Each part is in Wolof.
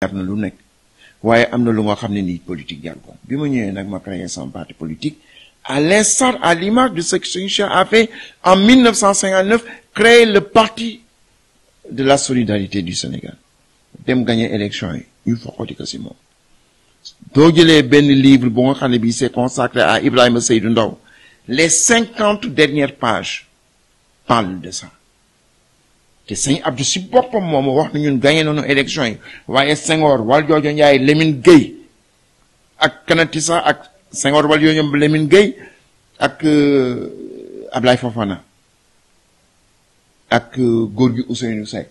jar na lu nekk waaye am na lu nga xam ne nii politique jar ko bi ma ñëwee nag ma créé son parti politique à l'instar à l'image de ce que Serigne Cheikh a fait en 1959 créer le parti de la solidarité du Sénégal dem gagner élection yi ñu foqati ko si moom doo jëlee benn livre bu nga xam ne bii c'est consacré à Ibrahima Seydou Ndaw les cinquante dernières pages parlent de ça te sëñ Abdou si boppam moom wax na ñun gagné nañu élection yi waaye Senghor Valdiodio Ndiaye Lamine Gueye ak Kanatissa ak Senghor Valdiodio Lamine Gueye ak Ablaye Fofana ak góor gi Ousseynou Seck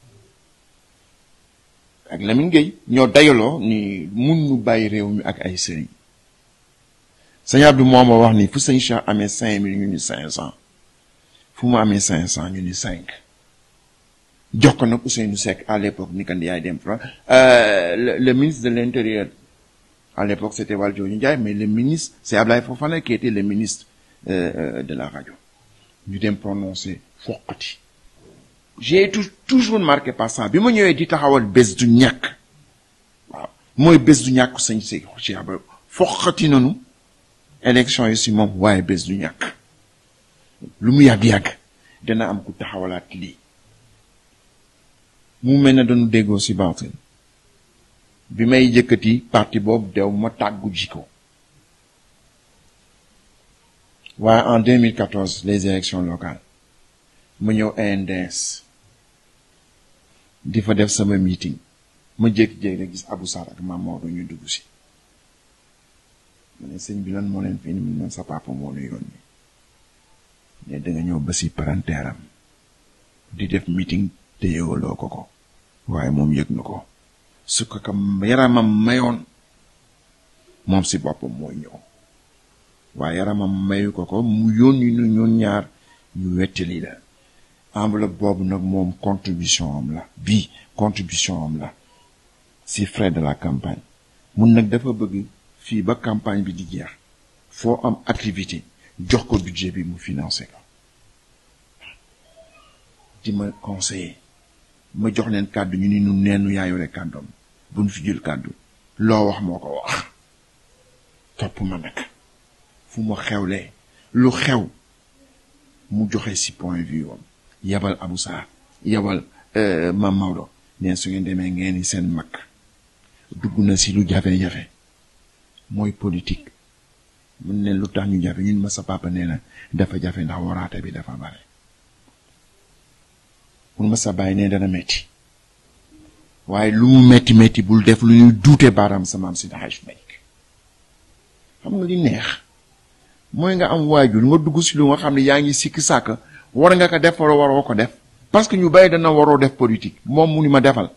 ak Lamine Gueye ñoo dayaloo ni mun nu bàyyi réew mi ak ay sëriñ sëñ Abdou moom a wax ni fu sëñ Cheikh amee cinq mille ñu ni cinq cent fu mu amee cinq cent ñu ni cinq jox ko nag Ousseynou Seck à l'époque ni kan yaay dem fra le, le ministre de l'intérieur à l'époque c'était Valdiodio Ndiaye mais le ministre c'est Ablaye Fofana qui était le ministre euh, de la radio ñu dem prononcer foqati j'ai été toujours marqué par ça bi ma ñëwee di taxawal bés du ñàkk waaw mooy bés du ñàkk sëñ si ci aba foqati nanu élection yi si moom waaye bés du ñàkk lu mu yàgg-yàgg dana am ku taxawalaat lii mu mel ne dañu déggoo si baatin bi may jëkkati parti boobu dew ma tàggu jiko waaye en 2014 les élections locales ma ñëw ANDS di fa def sama meeting ma jékki-jékki rek gis Abou Sarr ak Mame Maodo ñu dugg si ma ne sëñ bi lan moo leen fi ni mu sa papa moo nu yónni ne da nga ñëw ba si parenteeram di def meeting te yëgaloo ko ko waaye moom yëg na ko su ko kam yaramam mayoon moom si boppam mooy ñëw waaye yaramam mayu ko ko mu yónni nu ñun ñaar ñu wettali la enveloppe boobu nag moom contribution am la bii contribution am la si frais de la campagne mun nag dafa bëgg fii ba campagne bi di jeex foo am activité jox ko budget bi mu financé ko di ma conseiller ma jox leen kàddu ñu ni nu neenu yaa yore kàddoom bu ñu fi jël kàddu loo wax moo ko wax topp ma nag fu ma xewlee lu xew mu joxe si point de vue am yabal Abou Sarr yabal Mame Maodo neen su ngeen demee ngeen ni seen mag dugg na si lu jafe-jafe mooy politique mun leen lu tax ñu jafe ñun ma sa papa nee na dafa jafe ndax waraate bi dafa bare mun ma sa bàyyi ne dana metti waaye lu mu metti metti bul def lu ñuy duute baaraam sa maam si daxaj Malick xam nga li neex mooy nga am waajur nga dugg si lu nga xam ne yaa ngi sikki sàkk war nga ko def wala waroo ko def parce que ñu bàyyi dana waroo def politique moom mu ni ma defal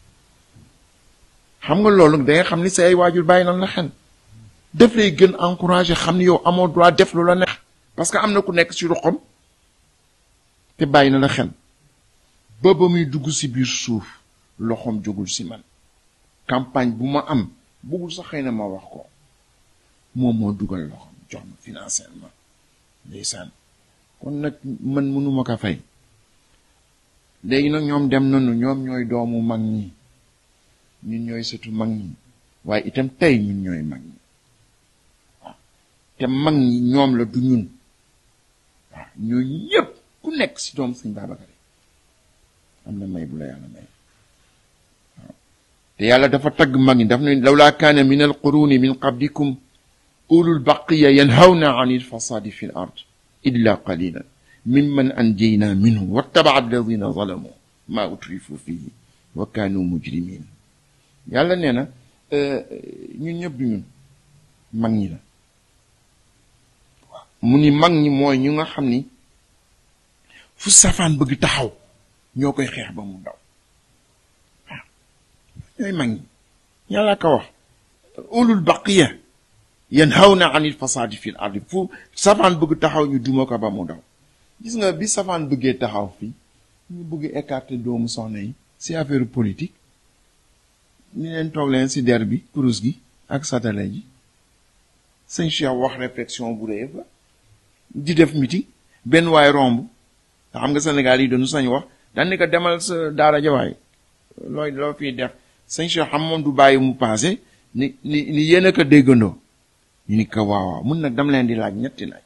xam nga loolu da nga xam ni sa ay waajur bàyyi nan la xel def lay gën encourager xam ni yow amoo droit def lu la neex parce que am na ku nekk si ruqam te bàyyi na la xel ba ba muy dugg si biir suuf loxoom jógul si man campagne bu ma am bëggul sax xëy na ma wax ko moom moo dugal loxoom jox ma financièrement ndeysaan kon nag man mënuma ko fay léegi nag ñoom dem nañu ñoom ñooy doomu mag ñi ñun ñooy sëtu mag ñi waaye itam tey ñun ñooy mag ñi waaw te mag ñi ñoom la du ñun waaw ñooñu ñëpp ku nekk si doom sëñ Babacar am na may bu la yàlla may waaw te yàlla dafa tagg mag ñi daf ne lawlaa kaana min al quruni min qablikum ulul baqiya yanhawna an il fasadi fi l ard illa qalilan mimman anjayna minhum wattabaa alladina zalamu ma utrifu fihi wa kaanu mujrimin yàlla nee na ñun ñëpp du ñun mag ñi la waaw mu ni mag ñi mooy ñu nga xam ni fu safaan bëgg taxaw ñoo koy xeex ba mu daw waaw ñooy mag ñi yàlla ka wax ulul baqiya yanhawna anil fasadi fil ardi fu safaan bëgg taxaw ñu duma ko ba mu daw gis nga bi safaan bëggee taxaw fii ñu bëgg écarter doomu soxna yi si affaire politique ni leen toog leen si der bi kurus gi ak satale ji sëñ Cheikh wax réflexion bu rëy ba di def meeting benn waay romb nga xam nga Sénégal yi dañu sañ wax daan ni ko demal sa daara jawaay looy loo fii def sëñ Cheikh xam moom du bàyyi mu passé ni ni ni yéen a ko déggandoo ñu ni ko waaw waaw mun nag dama leen di laaj ñetti laaj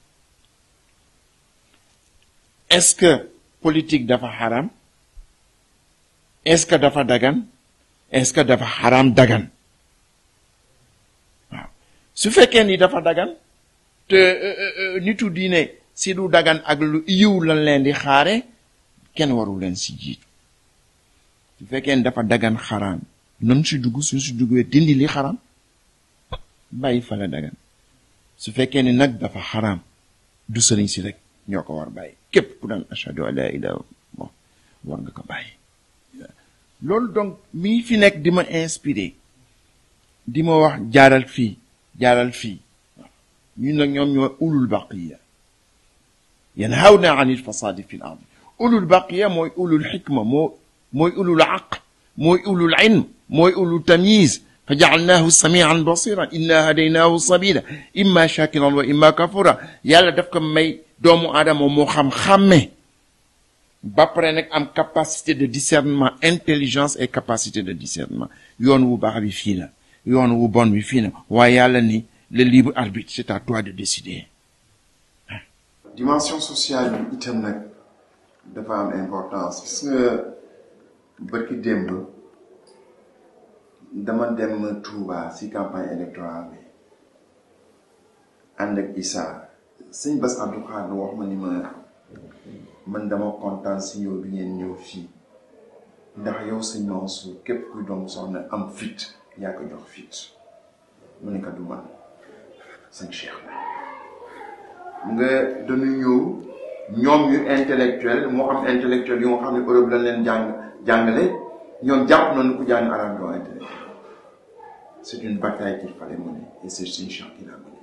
est-ce que politique dafa xaram est-ce que dafa dagan est-ce que dafa xaram dagan waaw su fekkee ni dafa dagan te nitu diine si du dagan ak lu yiw lan leen di xaare kenn waru leen si jiitu su fekkee ni dafa dagan xaraam nan si dugg su si duggee dindi li xaraam bàyyi fa la dagan su fekkee ni nag dafa xaraam du sëriñ si rek ñoo ko war bàyyi képp ku daan ashhadu an la ilaha bon war nga ko bàyyi loolu donc mi fi nekk di ma inspiré di ma wax jaaral fii jaaral fii ñun nag ñoom ñoo ulul baqiya yanhawna anil fasadi fi l ard ulul baqiya mooy ulul xikma moo mooy ulul aql mooy ulul ilm mooy ulul tamyiz fa jaalnaahu samian basiran inna hadaynaahu sabila imma shakiran wa imma kafura yàlla daf ko may doomu aadama moo xam xàmme ba pare nag am capacité de discernement intelligence et capacité de discernement yoon wu baax bi fii la yoon wu bon bi fii la waaye yàlla ni le libre arbitre c'est à toi de décider dimension sociale bi itam nag dafa am importance gis nga bërki démb dama dem Touba ci campagne électorale bi ànd ak Issa sëñ Bass Abdou Khadre wax ma ni ma man dama kontaan si ñëw bi ngeen ñëw fii ndax yow sëñ Mansour képp kuy doomu soxna am fit yaa ko jox fit mu ne ko du man sëñ Cheikh la nga dañu ñëw ñoom ñu intellectuel moo xam intellectuel yu nga xam ne Europe lañ leen jàng jàngale ñoom jàpp nañu ku jàng arabe doo intellectuel c'est une bataille qu'il fallait mener et c'est sëñ Cheikh qui l'a mené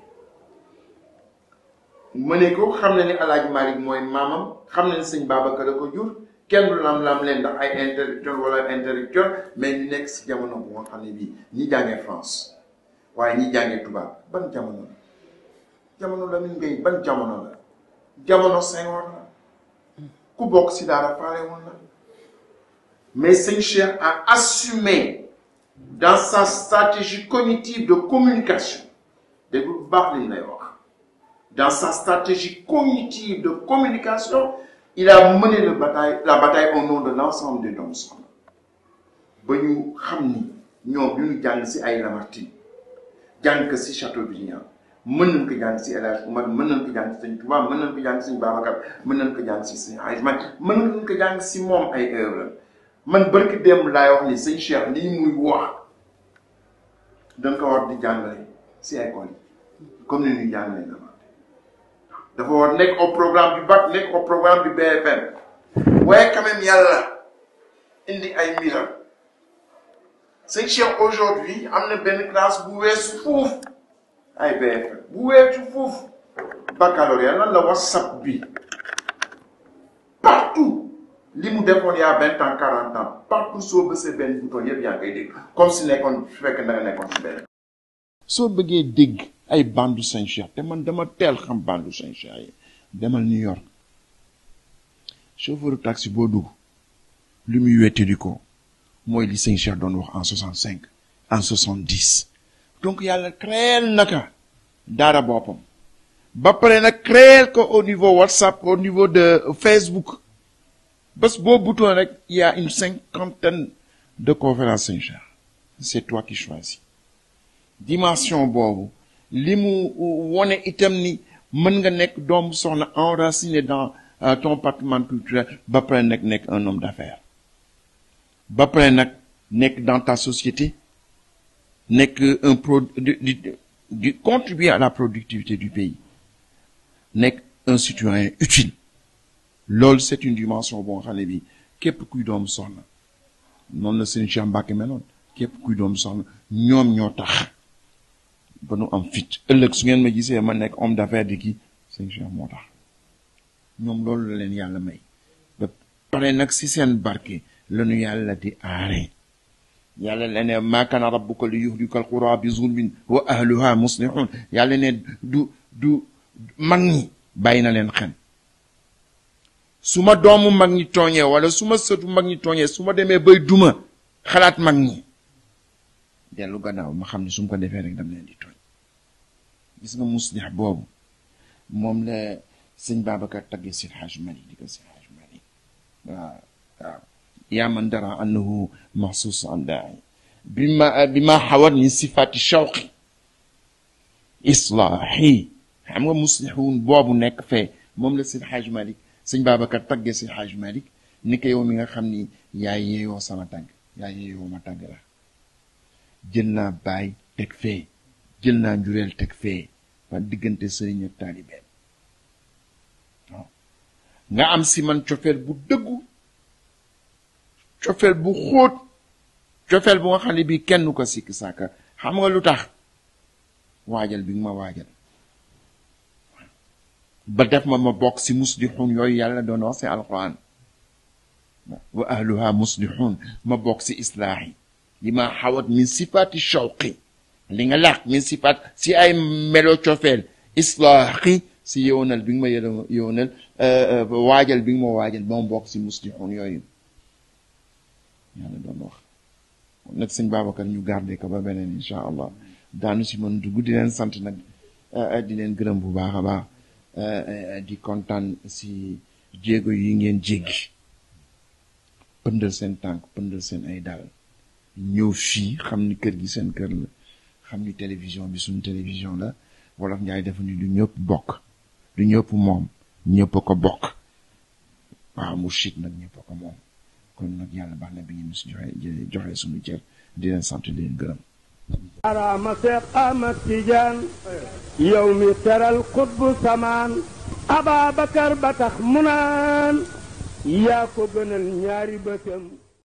mëne ko xam na ni Alaaji Malick mooy maamam xam na ni sëñ Babacar la ko jur kenn du lam-lam leen ndax ay intellectuel wala intellectuel mais ñu nekk si jamono bu nga xam ne bii ñi jàngee France waaye ñi jàngee tubaab ban jamono la jamono Lamine Gueye ban jamono la jamono Senghor la ku bokk si daara faale woon la mais sëñ Cheikh a assumé dans sa stratégie cognitive de communication dégg bu baax liñ lay wax dans sa stratégie cognitive de communication il a mené le bataille la bataille au nom de l'ensemble des doomu soxna ba ñu xam ni ñoom ñu ñu jàng si ay Lamartine jàng ko si Chateaubriand mën nañ ko jàng si El Hadj Oumar mën nañ ko jàng si Sëñ Tuubaa mën nañ ko jàng si Sëñ Babacar mën nañ ko jàng si Sëñ Hadj Malick mën nañ ko jàng si moom ay œuvre man barki démb laay wax ni Sëñ Cheikh lii muy wax dañ ko war di jàngale si école yi comme ni ñuy jàngale na dafa war nekk au programme du bac nekk au programme du BFM waaye quand même yàlla indi ay mbiram Sëñ Cheikh aujourd'hui am na benn classe bu weesu fuuf ay BFM bu weesu fuuf baccalauréat lan la WhatsApp bi partout li mu defoon y a vingt ans quarante ans partout soo bësee benn bouton yëpp yaa ngi koy dégg comme si nekkoon su fekkee da nga nekkoon si benn. soo bëggee dégg ay bandu Sëñ Cheikh te man dama teel xam bandu Sëñ Cheikh yi demal New York chauffeur taxi boo dugg li muy wettali ko mooy li Sëñ Cheikh doon wax en soixante cinq en soixante dix donc yàlla créel naka daara boppam ba pare nag créel ko au niveau WhatsApp au niveau de Facebook bés boo bouton rek il y a une cinquantaine de conférences Sëñ Cheikh c'est toi qui choisis dimension boobu li mu wone itam ni mën nga nekk doomu soxna enraciné dans ton patrimoine culturel ba pare nag nekk un homme d'affaires ba pare nag nekk dans ta société nekk un pro di di contribuer à la productivité du pays nekk un citoyen utile loolu c'est une dimension boo xam ne bi képp kuy doomu soxna noonu la seen Cheikh Mbacke meloon képp kuy doomu soxna ñoom ñoo tax ba nu am fit ëllëg su ngeen ma gisee ma nekk homme d'affaires di kii seen Cheikh moo tax ñoom loolu la leen yàlla may ba pare nag si seen barke lanu yàlla di aare yàlla la ne maa kaana rabbuka li yuhlika alqura bi zulmin wa ahluha muslihun yàlla ne du du mag ñi bàyyi na leen xel su ma doomu mag ñi tooñee wala su ma sëtu mag ñi tooñee su ma demee bay duma xalaat mag ñi dellu gannaaw ma xam ne su mu ko defee rek dam leen di tooñ gis nga muslix boobu moom la sëñ Babacar tagge si Hajj Mali di ko si Hajj Mali waaw waaw yaa man dara annahu maxsuus an daai bi ma bi ma xawat min sifaati shawqi islaahi xam nga muslixuun boobu nekk fee moom la si Hajj Mali sëñ Babacar tagge si Hajj Mali ni ko yow mi nga xam ni yaa yeeyoo sama tàgg yaa yeeyoo ma tàgg la jël naa baay teg fee jël naa njureel teg fee waa diggante sëriñ ak taalibeen waaw nga am si man cofeel bu dëggu cofeel bu xóot cofeel bu nga xam ne bii kenn ko sikki sàkka xam nga lu tax waajal bi nga ma waajal ba def ma ma bokk si muslixuun yooyu yàlla doon wax si alquran wa ahluha muslixuun ma bokk si islaax yi li ma xawat min sifaati shawqi li nga làq min sifaat si ay melo cofeel islaaxi si yownal bi nga ma yë yownal waajal bi nga ma waajal ba ma bokk si muslixuun yooyu yàlla doon wax nag sëñ Babacar ñu garde ko ba beneen incha allah daanu si mën dugg di leen sant nag di leen gërëm bu baax a baax di kontaan si jéego yi ngeen jéggi pëndal seen tànk pëndal seen ay dal ñëw fii xam ni kër gi seen kër la xam ni télévision bi suñu télévision la wolof njaay dafa ni du ñëpp bokk du ñëpp moom ñëpp a ko bokk waaw Mourchid nag ñëpp a ko moom kon nag yàlla baax na bi ngeen si joxe joxe suñu cër di leen sant di leen gërëm araama seex Ahmad Tijaan yow mi teral xutbu samaan Ababakar ba tax mu naan yaa ko gënal ñaari bëtam